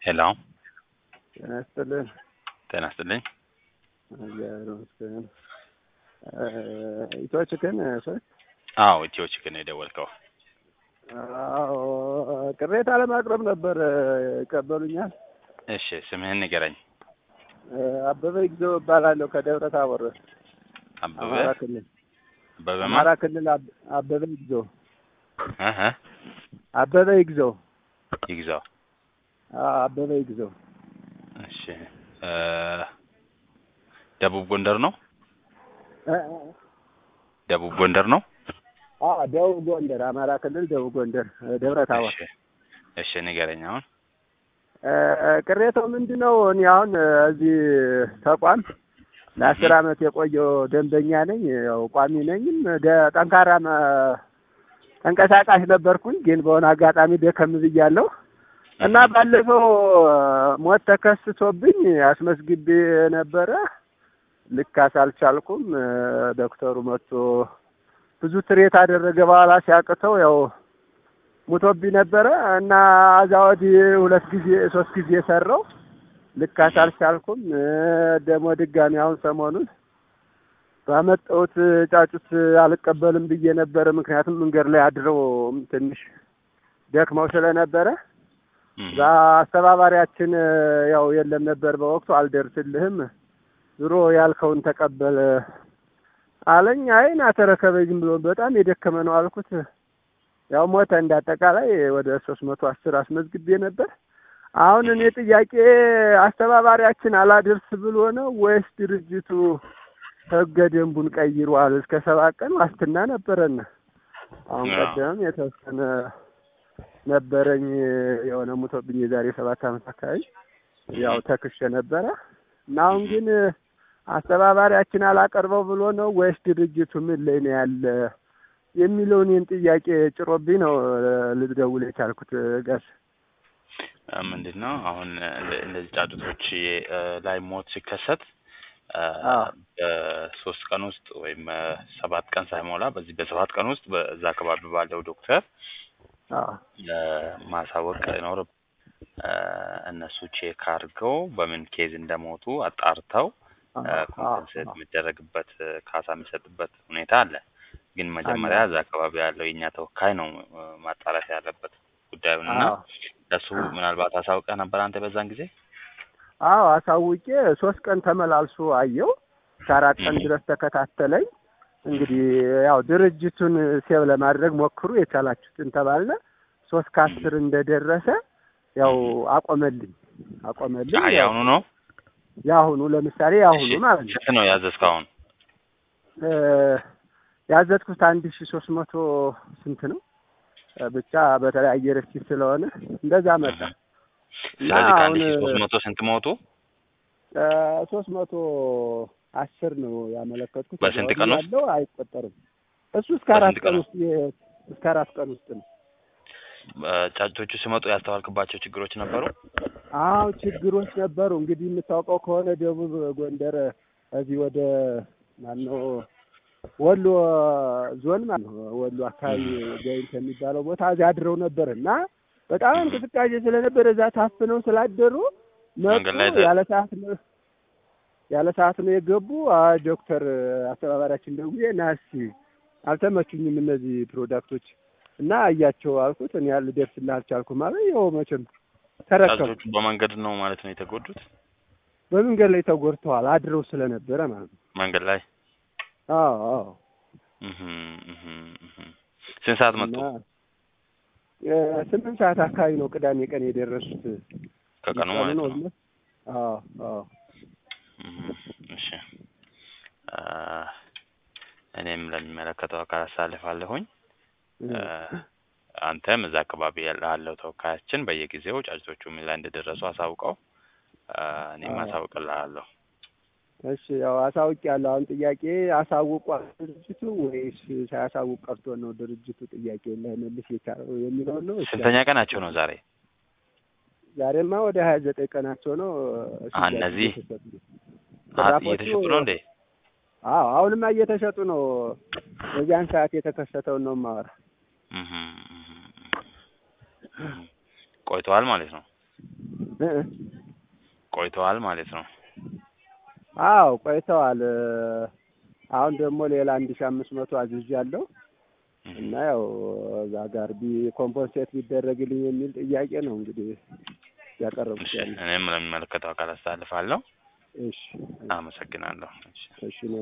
ሄሎ ጤና ይስጥልን። ጤና ይስጥልኝ። እግዚአብሔር ይመስገን። ኢትዮ ቺክን ሰዎች አዎ ኢትዮ ቺክን ነው የደወልከው? አዎ ቅሬታ ለማቅረብ ነበር። ይቀበሉኛል? እሺ ስምህን ንገረኝ። አበበ ይግዘው እባላለሁ ከደብረ ታቦር አበበ አማራ ክልል አበበ ማ አማራ ክልል አብ- አበበ ይግዘው እህ አበበ ይግዘው ይግዛው። አዎ፣ አበበ ይግዘው እሺ እ ደቡብ ጎንደር ነው? እ ደቡብ ጎንደር ነው? አዎ ደቡብ ጎንደር አማራ ክልል ደቡብ ጎንደር ደብረ ታቦር እሺ እሺ ንገረኝ አሁን። እ ቅሬታው ምንድን ነው? እኔ አሁን እዚህ ተቋም ለአስር አመት የቆየው ደንበኛ ነኝ። ያው ቋሚ ነኝም ደ- ጠንካራ መ- ተንቀሳቃሽ ነበርኩኝ። ግን በሆነ አጋጣሚ ደከም ብያለሁ እና ባለፈው ሞት ተከስቶብኝ አስመዝግቤ ነበረ። ልካስ አልቻልኩም። ዶክተሩ መጥቶ ብዙ ትሬት አደረገ። በኋላ ሲያቅተው ያው ሙቶብኝ ነበረ እና እዛ ወዲህ ሁለት ጊዜ ሶስት ጊዜ ሰራው። ልካስ አልቻልኩም። ደግሞ ድጋሚ አሁን ሰሞኑን ባመጣሁት ጫጩት አልቀበልም ብዬ ነበረ። ምክንያቱም መንገድ ላይ አድረው ትንሽ ደክመው ስለነበረ እዛ አስተባባሪያችን ያው የለም ነበር በወቅቱ አልደርስልህም፣ ዞሮ ያልከውን ተቀበል አለኝ። አይ ና ተረከበኝ ዝም ብሎ በጣም የደከመ ነው አልኩት። ያው ሞተ። እንዳጠቃላይ ወደ ሶስት መቶ አስር አስመዝግቤ ነበር። አሁን እኔ ጥያቄ አስተባባሪያችን አላደርስ ብሎ ነው ወይስ ድርጅቱ ህገ ደንቡን ቀይሯል? እስከ ሰባት ቀን ዋስትና ነበረን። አሁን አዎ። ቀደም የተወሰነ ነበረኝ የሆነ ሙቶብኝ የዛሬ ሰባት ዓመት አካባቢ ያው ተክሼ ነበረ እና አሁን ግን አስተባባሪያችን አላቀርበው ብሎ ነው ወይስ ድርጅቱ ምን ላይ ነው ያለ የሚለውን ይህን ጥያቄ ጭሮብኝ ነው ልደውል የቻልኩት ጋር እ ምንድን ነው አሁን እንደ- እንደዚህ ጫጩቶች እ ላይ ሞት ሲከሰት እ አዎ። በሶስት ቀን ውስጥ ወይም እ ሰባት ቀን ሳይሞላ በዚህ በሰባት ቀን ውስጥ በዛ አካባቢ ባለው ዶክተር አዎ እ ማሳወቅ ይኖር እ እነሱ ቼክ አድርገው በምን ኬዝ እንደሞቱ አጣርተው ኮምፐንሴት የሚደረግበት እ ካሳ የሚሰጥበት ሁኔታ አለ። ግን መጀመሪያ እዛ አካባቢ ያለው የእኛ ተወካይ ነው እ ማጣራት ያለበት ጉዳዩን እና አዎ ለሱ ምናልባት አሳውቀህ ነበር አንተ በዛን ጊዜ? አዎ አሳውቄ ሶስት ቀን ተመላልሶ አየው እስከ አራት ቀን ም። ድረስ ተከታተለኝ። እንግዲህ ያው ድርጅቱን ሴቭ ለማድረግ ሞክሩ የቻላችሁትን ተባልነ። ሶስት ከአስር እንደደረሰ ያው አቆመልኝ አቆመልኝ። አይ ያው አሁኑ ነው? የአሁኑ ለምሳሌ የአሁኑ እሺ፣ ማለት ነው ስንት ነው ያዘዝከው አሁን? እ ያዘዝኩት አንድ ሺ ሶስት መቶ ስንት ነው እ ብቻ በተለያየ ረሲት ስለሆነ እንደዛ መጣ እና ስለዚህ ከአንድ አሁን ሺህ ሶስት መቶ ስንት ሞቱ? ሶስት መቶ አስር ነው ያመለከትኩት። በስንት ከዛ ቀን ወዲህ ውስጥ? ያለው አይቆጠርም። እሱ እስከ አራት በስንት ቀን ቀን ውስጥ የ- እስከ አራት ቀን ውስጥ ነው። እ ጫጩቶቹ ሲመጡ ያስተዋልክባቸው ችግሮች ነበሩ? አዎ ችግሮች ነበሩ። እንግዲህ የምታውቀው ከሆነ ደቡብ ጎንደር እዚህ ወደ ማነው ወሎ ዞን ማለት ነው ወሎ አካባቢ ገይንት የሚባለው ቦታ እዚያ አድረው ነበር እና በጣም እንቅስቃሴ ስለነበረ እዛ ታፍነው ስላደሩ መንገድ መጡ። ላይ ተ- ያለ ሰዓት ነው ያለ ሰዓት ነው የገቡ። አይ ዶክተር አስተባባሪያችን ደውዬ ና እስኪ አልተመቹኝም እነዚህ ፕሮዳክቶች እና እያቸው አልኩት። እኔ ልደርስልህ አልቻልኩም አለ። ይኸው መቼም ተረከቡ። ጫጩቶቹ በመንገድ ነው ማለት ነው የተጎዱት? በመንገድ ላይ ተጎድተዋል አድረው ስለነበረ ማለት ነው። መንገድ ላይ አዎ አዎ። እህ እህ እህ ስንት ሰዓት መጡ? እና እ ስምንት ሰዓት አካባቢ ነው ቅዳሜ ቀን የደረሱት። ከቀኑ ማለት ነው። ነው። አዎ አዎ። እህ እሺ አ እኔም ለሚመለከተው አካል አሳልፋለሁኝ። እ አንተም እዛ አካባቢ ላለው ተወካያችን በየጊዜው ጫጩቶቹ ምን ላይ እንደደረሱ አሳውቀው እ እኔም አዎ። አሳውቅልሃለሁ። እሺ ያው አሳውቅ ያለው አሁን ጥያቄ አሳውቋል ድርጅቱ ወይስ ሳያሳውቅ ቀርቶ ነው ድርጅቱ ጥያቄ ላይመልስ የቻለው የሚለውን ነው። እሺ፣ ስንተኛ ቀናቸው ነው ዛሬ? ዛሬማ ወደ ሀያ ዘጠኝ ቀናቸው ነው። አ እነዚህ እየተሸጡ ነው። አ ራፎቹ- እየተሸጡ ነው እንዴ? አዎ አሁንማ እየተሸጡ ነው። በዚያን ሰዓት የተከሰተውን ነው የማወራ። እህ እህ እህ ቆይተዋል ማለት ነው። እ እ ቆይተዋል ማለት ነው። አዎ ቆይተዋል። አሁን ደግሞ ሌላ አንድ ሺህ አምስት መቶ አዝዣለሁ እና ያው እዛ ጋር ቢ ኮምፖንሴት ቢደረግልኝ የሚል ጥያቄ ነው እንግዲህ ያቀረቡት እሺ ያለ። እኔም ለሚመለከተው አካል አስተላልፋለሁ። እሺ አመሰግናለሁ። እሺ እሺ